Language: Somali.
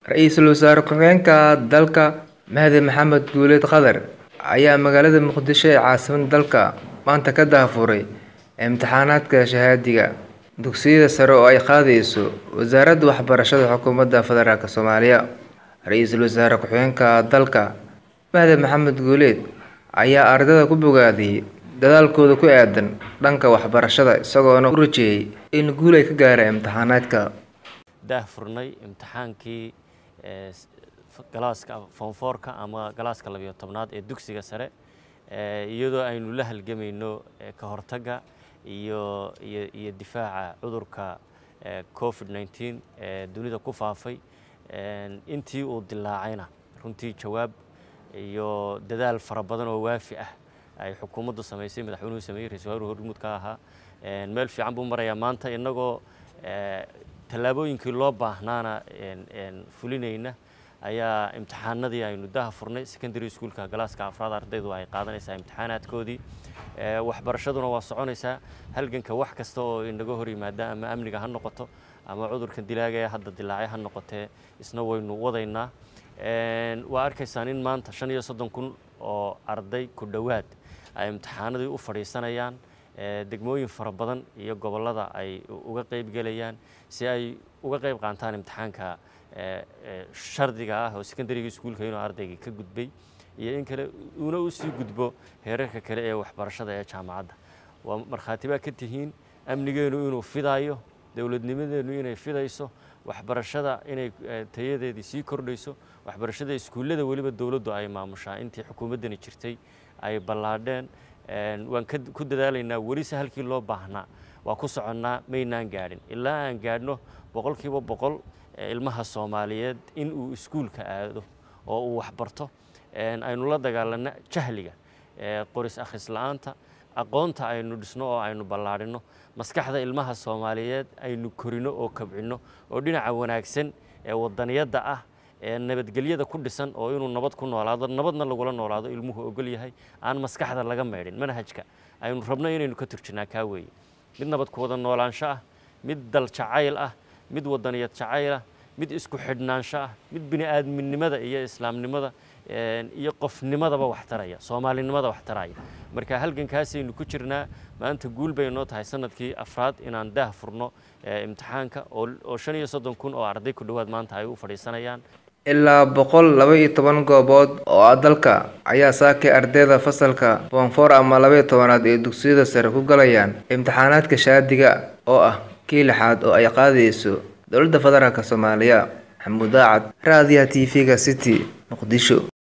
Ra-iisul wasaare ku-xigeenka dalka Mahdi Maxamed Guuleed Qadar ayaa magaalada Muqdisho ee caasimadda dalka maanta ka daahfuray imtixaanaadka shahaadiga dugsiyada sare oo ay qaadayso Wasaaradda Waxbarashada Xukuumadda Federaalk Soomaaliya. Ra-iisul wasaare ku-xigeenka dalka Mahdi Maxamed Guuleed ayaa ardayda ku bogaadiyay dadaalkooda ku aaddan dhanka waxbarashada isagoona u rajeeyay in guul ay ka gaaraan imtixaanaadka. daahfurnay imtixaankii galaaska foonfoorka ama galaaska labiyo tobnaad ee dugsiga sare iyadoo aynu la halgamayno ka hortagga iyo iyo iyo difaaca cudurka covid 19 ee dunida ku faafay intii uu dilaacayna runtii jawaab iyo dadaal fara badan oo waafi ah ay xukuumaddu samaysay madaxweynuhu sameeyey ra-iisul wasaaruhu hormuud ka ahaa meel fiican buu marayaa maanta innagoo tallaabooyinkii loo baahnaana fulinayna ayaa imtixaanadii aynu daha furnay secondary schoolka galaaska afraad ardaydu ay qaadanaysaa imtixaanaadkoodii waxbarashaduna waa soconaysaa halganka wax kasta oo inaga hor yimaada ama amniga ha noqoto ama cudurkan dilaaga ee hadda dilaacay ha noqotee isna waynu wadaynaa waa arkaysaan in maanta shan iyo soddon kun oo arday ku dhowaad ay imtixaanadii u fadhiisanayaan degmooyin fara badan iyo gobollada ay uga qayb gelayaan si ay uga qayb qaataan imtixaanka shardiga ah oo secondaryga iskuulka inuu ardaygii ka gudbay iyo in kale uuna usii gudbo heerarka kale ee waxbarashada ee jaamacadda waa markhaati baa ka tihiin amnigeenu inuu fidaayo dowladnimadeenu inay fidayso waxbarashada inay tayadeedii sii kordhayso waxbarashada iskuullada weliba dowladdu ay maamushaa intii xukuumaddani jirtay ay ballaadheen waan ku dadaalaynaa welise halkii loo baahnaa waa ku soconnaa maynaan gaadhin ilaa aan gaadhno boqolkiiba boqol ilmaha soomaaliyeed in uu iskuulka aado oo uu waxbarto aynu la dagaalanno jahliga qoris akhris la-aanta aqoonta aynu dhisno oo aynu ballaadhinno maskaxda ilmaha soomaaliyeed aynu korino oo kabcinno oo dhinaca wanaagsan ee wadaniyadda ah ee nabadgelyada ku dhisan oo inuu nabad ku noolaado nabadna lagula noolaado ilmuhu ogol yahay aan maskaxda laga meydhin manhajka aynu rabno inaynu ka turjinnaa kaa weeye mid nabad ku wada noolaansho ah mid dal jacayl ah mid wadaniyad jacayl ah mid isku xidhnaansho ah mid bini aadminimada iyo islaamnimada iyo qofnimadaba wax taraya soomaalinimada wax taraya marka halgankaasaynu ku jirnaa maanta guul bay noo tahay sanadkii afraad inaan daah furno imtixaanka oo shan iyo soddon kun oo arday ku dhowaad maanta ay u fadhiisanayaan ilaa boqol laba iyo toban goobood oo ah dalka ayaa saakay ardayda fasalka foonfoor ama laba iyo tobanaad ee dugsiyada sare ku galayaan imtixaanaadka shaadiga oo ah kii lixaad oo ay qaadayso dowladda federaalk soomaaliya maxamuud daacad raadiyaha t v-ga city muqdisho